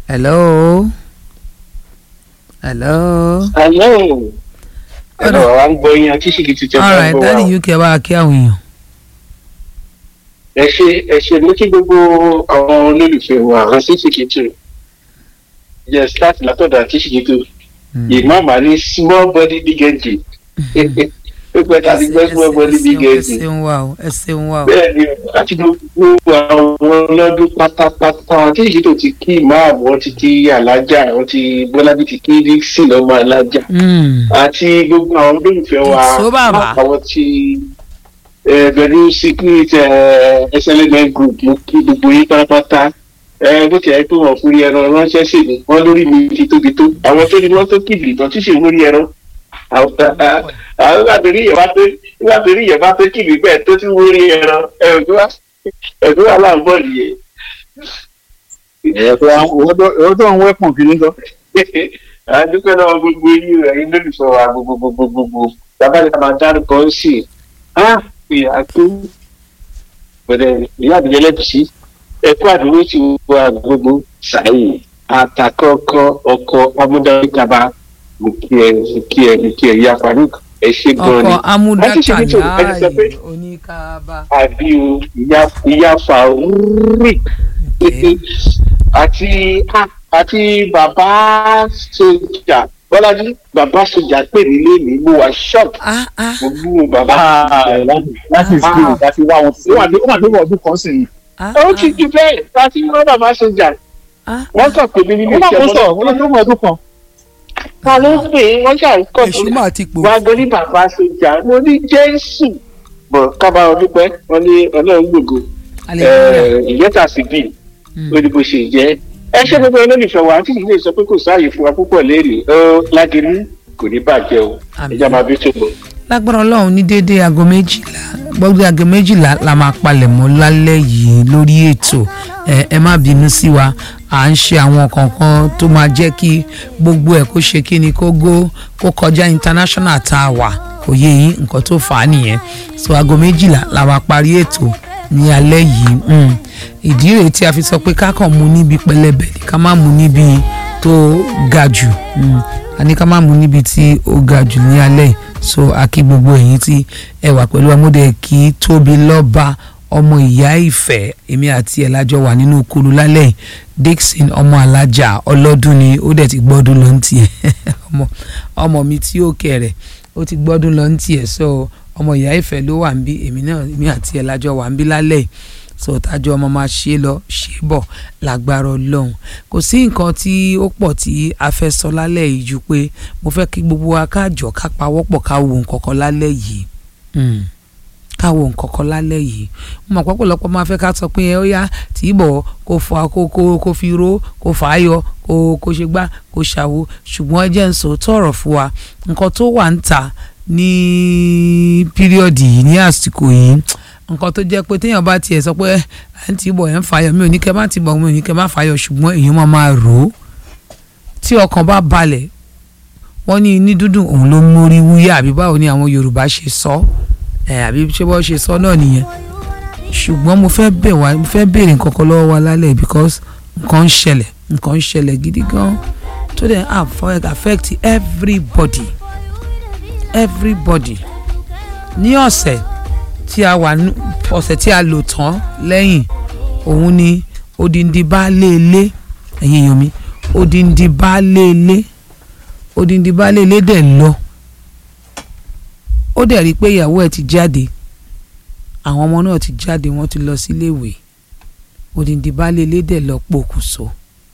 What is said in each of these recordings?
hello hello. Hello. Hello, à ń gbọ́ yín àti ṣìkì ti tẹ̀ all right fún wa. dáàdi uk bá kí àwọn èèyàn. Ẹ ṣe ẹ ṣe mú kí gbogbo àwọn olólùfẹ́ wa àwọn sí ṣìkì tù. Yes, láti látọ̀dọ̀ àti ṣìkì tù. Ìmáàmà ní small body big engine. Ó pẹ́ ta ti gbọ́ small body big ẹ engine. ṣeun wa o ẹ ṣeun wa o. Bẹ́ẹ̀ni, láti gbogbo àwọn ọlọ́dún pátápátá àti ṣìkì tó ti kí ìmáàmù wọn ti kí alájà wọn ti Bọ́lábí ti kí Dixie lọ́mọ alájà. Mm. àti gbogbo àwọn olólùfẹ́ wa Èso bàbá. àwọn tí pẹ̀lú secret SLMN group mo kí gbogbo yín pátápátá Eh, bó ti ẹ̀ pé wọ́n fún rí ẹran ránṣẹ́ sí mi wọ́n lórí mi ti tóbi tó àwọn tó ní wọ́n tó kìlì ìtàn tí sì ń rí ẹran àwọn nígbà tó rí ìyẹ̀bá tó nígbà tó rí ìyẹ̀bá tó kìlì bẹ́ẹ̀ tó ti wọ́n rí ẹran ẹ̀dùn wà láàbọ̀ nìyẹn. owó tó ń wẹ́pọ̀n kìíní gan. àdúgbò náà gbogbo yín rẹ̀ yín lórí sọ̀rọ̀ àgbogbogbogbogbò bàbá ní ká máa dárúkọ ń sì á pè á tó pẹ̀lẹ́ ìyá àbíyẹ lẹ́bùsí ẹ̀kú àdúgbò ti wọ àgbogbo sàyè àtàkọ́kọ́ ọkọ̀ amúdáríkàbá mo kí ẹ mo kí ẹ mo kí ẹ ìyá Farouk ẹ ṣe gan ni ọkọ amúdàkà Láti ṣe nítorí ẹni sọ pé- láàyè oníkàbá. àbí o ìyá ìyá Farouk àti àti bàbá sójà bọ́lájí bàbá sójà pè mí lónìí mo wà shock ah ah mo gbúrò bàbá láti ìsìnkú láti wá wọn. ó wà ní ó wà ní ọdún kan sí i. ah ó ti ju bẹ́ẹ̀ láti wọ́n bàbá sójà ah wọ́n kàn pè mí nínú ó máa iṣẹ́ kó sọ ó lọ sí ọdún kan. ta ló ń pè é wọ́n ṣà ń kọ́ èṣù máa ti pò. wá gbórí bàbá sójà mo ní jésù bọ̀ kábà ọdún pẹ́ wọ́n ní ọlọ́run gbògo hallelujah. ìyẹ́ta sí bíi Mm. ó ní bó ṣe jẹ́ ẹ ṣé gbogbo olólùfẹ́ wa tí ìdílé sọ pé kò sáàyè fún wa púpọ̀ léèrè ó lágẹ̀lú kò ní bàjẹ́ o Àmín. ẹja máa bí ṣògbọ́n. lágbára ọlọ́run ní déédéé aago méjìlá gbọ́dọ̀ aago méjìlá la máa palẹ̀ mọ́ lálẹ́ yìí lórí ètò ẹ ẹ má bínú sí wa à ń ṣe àwọn kankan tó máa jẹ́ kí gbogbo ẹ̀ kó ṣe kí ni kó gó kó kọjá international tá a wà kò yé yín nǹkan tó fà á nìyẹn so aago méjìlá la máa parí ètò ní alẹ́ yìí mm. ìdí rèé tí a fi sọ pé ká kàn mú níbi pẹlẹbẹ ni ká má mú níbi tó ga jù mm. a ní ká má mú níbi tí ó ga jù ní alẹ́ yìí so a kí gbogbo ẹ̀yin tí ẹ wà pẹ̀lú amúdẹ kí tóbi lọ́ba ọmọ ìyá ìfẹ́ èmi àti ẹ̀ lájọ wà nínú kulu lálẹ́ yìí Dixon ọmọ alájà ọlọ́dún ni ó dẹ̀ ti gbọ́dún lọ ní tiẹ̀ ọmọ ọmọ mi tí ó kẹrẹ̀ ó ti gbọ́dún lọ ní tiẹ̀ so ọmọ ìyá ìfẹ́ ló wà ń bí èmi náà èmi àti ẹ̀ lájọ wà ń bí lálẹ́ yìí so tájọ ọmọ máa ṣe lọ ṣe bọ̀ lágbára ọlọ́run kò sí nǹkan tí ó pọ̀ tí a fẹ́ sọ lálẹ́ yìí ju pé mo fẹ́ kí gbogbo wa ká jọ ká pawọ́pọ̀ ká wo nǹkan kan lálẹ́ yìí Mm. ká wo nǹkan kan lálẹ́ yìí mo mọ̀ pọ́pọ́lọpọ́ máa fẹ́ ká sọ pé ẹ ó yá tí ì bọ̀ kó fa kó kó kó fi ró kó fà á yọ kó kó ṣe gbá kó ṣàwo ṣùgbọ́n ẹ jẹ́ ń sọ tọ̀rọ̀ fún wa nǹkan tó wà ń ta ní píríọ̀dì yìí ní àsìkò yìí nǹkan tó jẹ́ pé téèyàn bá tiẹ̀ sọ pé ẹ ń tì í bọ̀ ẹ̀ ń fàyọ̀ mi ò ní kẹ́ má tì í bọ̀ mi ò ní kẹ́ má fàyọ̀ ṣùgbọ́n èèyàn máa máa rò ó tí ọkàn bá balẹ̀ wọ́n ní ní dúdùn òun ló mórí wúyà àbí báwo ni àwọn Yorùbá ṣe sọ ẹ àbí ṣé bọ́ ṣe sọ náà nìyẹn ṣùgbọ́n mo fẹ́ bẹ̀ wá mo fẹ́ béèrè nǹkan kan lọ́wọ́ wa lálẹ́ because nǹkan ń ṣẹlẹ̀ nǹkan ń ṣẹlẹ̀ gidi gan tó dẹ̀ affect affect everybody everybody ní ọ̀sẹ̀ tí a wà nú- ọ̀sẹ̀ tí a lò tán lẹ́yìn òun ni odindi baálé ilé ẹ̀yin èèyàn mi odindi baálé ilé odindi baálé ilé dẹ̀ lọ ó dẹ̀ rí i pé ìyàwó ẹ̀ ti jáde àwọn ọmọ náà ti jáde wọ́n ti lọ síléèwé odindi baálé ilé dẹ̀ lọ pokùnso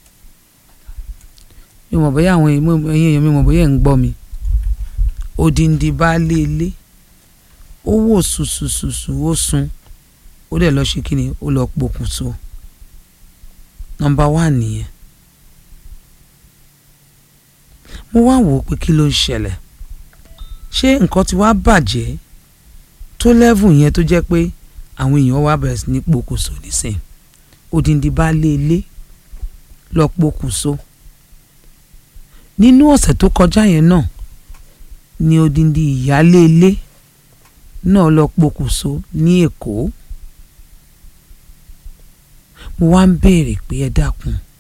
mi mọ̀ bóyá àwọn èèyàn ẹ̀yin èèyàn mi mọ̀ bóyá ẹ̀ ń gbọ́ mi odindi baálé ilé ó wò sùsùsùsù ó sun ó dẹ̀ lọ ṣe kí ni ó lọ pokùnso nọ́mbà wà nìyẹn mo wá wò ó pé kí ló ń ṣẹlẹ̀ ṣé nǹkan ti wá bàjẹ́ tó lẹ́vù yẹn tó jẹ́ pé àwọn èèyàn wá bẹ̀rẹ̀ sí ní pokùnso nísìn odindi baálé ilé lọ pokùnso nínú ọ̀sẹ̀ tó kọjá yẹn náà ni odindi ìyálé ilé náà lọ pokùnso ní Èkó mo wá ń béèrè pé ẹ dákun